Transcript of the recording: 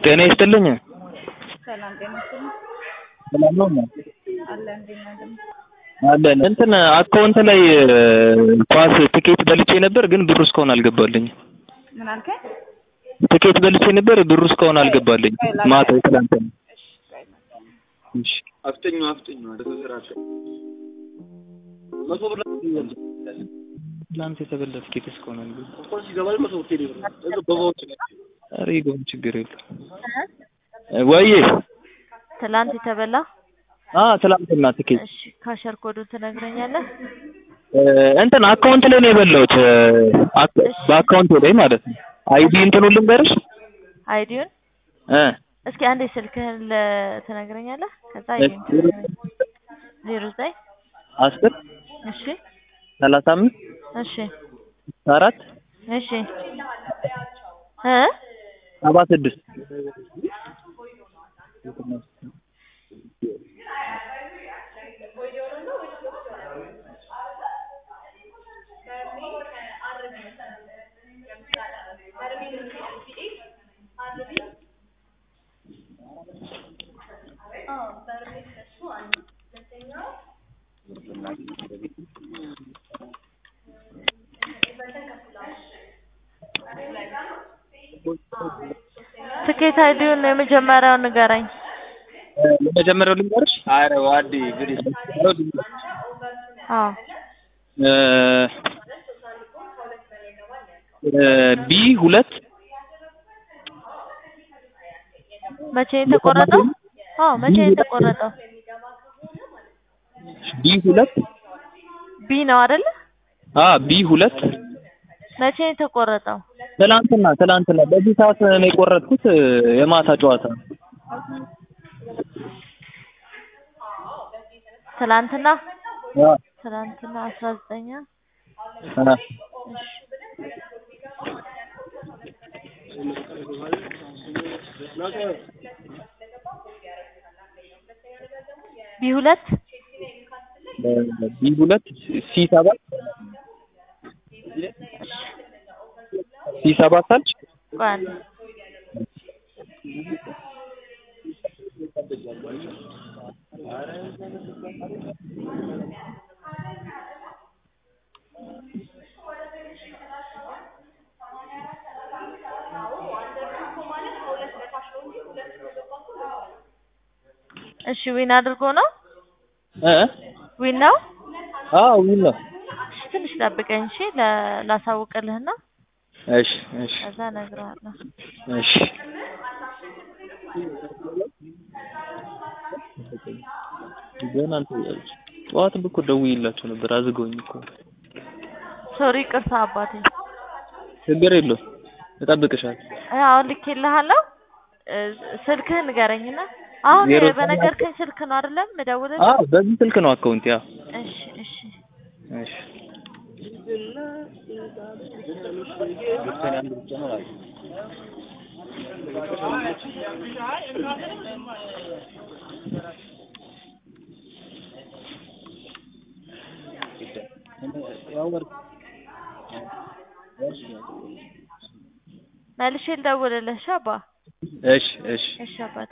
ጤና ይስጥልኝ። ሰላም ጤና ይስጥልኝ። ሰላም ነው እማ? አለ እንዴት ነህ ደግሞ? አለን እንትን አካውንት ላይ ኳስ ትኬት በልቼ ነበር፣ ግን ብሩ እስካሁን አልገባልኝም። ምን አልከኝ? ትኬት በልቼ ነበር፣ ብሩ እስካሁን አልገባልኝም። ማታ ትላንትና። እሺ ቆይ መጣሁ። እሺ አፍጠኙ አፍጠኙ ተሰራተ መቶ ብር ትላንት የተበላ ትኬት እስካሁን አልገባም። ኮርስ ይገባል መቶ ብር ብር በባዎች ኧረ ይገባል፣ ችግር የለም። ወይዬ ትላንት የተበላ አ ትላንትና ትኬት እሺ ካሸር ኮዱን ትነግረኛለህ? እ እንትን አካውንት ላይ ነው የበላሁት። አክ- በአካውንት ላይ ማለት ነው። አይዲ እንትኑን ልንገርሽ አይዲውን እ እስኪ አንዴ ስልክህን ለ- ትነግረኛለህ? ከዛ አይዲውን ዜሮ ዘጠኝ አስር እሺ ሰላሳ አምስት እሺ አራት እሺ እ ሰባ ስድስት ትኬት አይዲውን የመጀመሪያውን ንገረኝ። የመጀመሪያው ልንገርሽ አረ ዋዲ ግዲ አዎ ቢ ሁለት መቼ ነው የተቆረጠው? አዎ መቼ ነው የተቆረጠው? ቢ ሁለት ቢ ነው አይደለ? አ ቢ ሁለት መቼ ነው የተቆረጠው? ትላንትና ትላንትና በዚህ ሰዓት ነው የቆረጥኩት። የማታ ጨዋታ ነው። ትላንትና አ ትላንትና አስራ ዘጠኝ አ ቢ ሁለት ቢ ሁለት ሲ ሰባት ሲ ሰባት አልሽ ቆይ አንዴ እሺ ዊን አድርጎ ነው እ ዊን ነው። አዎ ዊን ነው። እሺ ትንሽ ጠብቀኝ እሺ ለ- ላሳውቅልህና እሺ እሺ ከዛ እነግርሃለሁ። እሺ ገና እንትን እያለች ጠዋትም እኮ ደውዬላቸው ነበር አዝገውኝ እኮ ሶሪ ቅርታ አባቴ። ችግር የለውም እጠብቅሻለሁ እ አሁን ልኬልሃለሁ እ ስልክህን ንገረኝና አሁን ዜሮ በነገርከኝ ስልክ ነው አይደለም የምደውልልህ? አዎ በዚህ ስልክ ነው አካውንት ያ እሺ እሺ እሺ መልሼ ልደውልልህ እሺ አባ እሺ እሺ እሺ አባቴ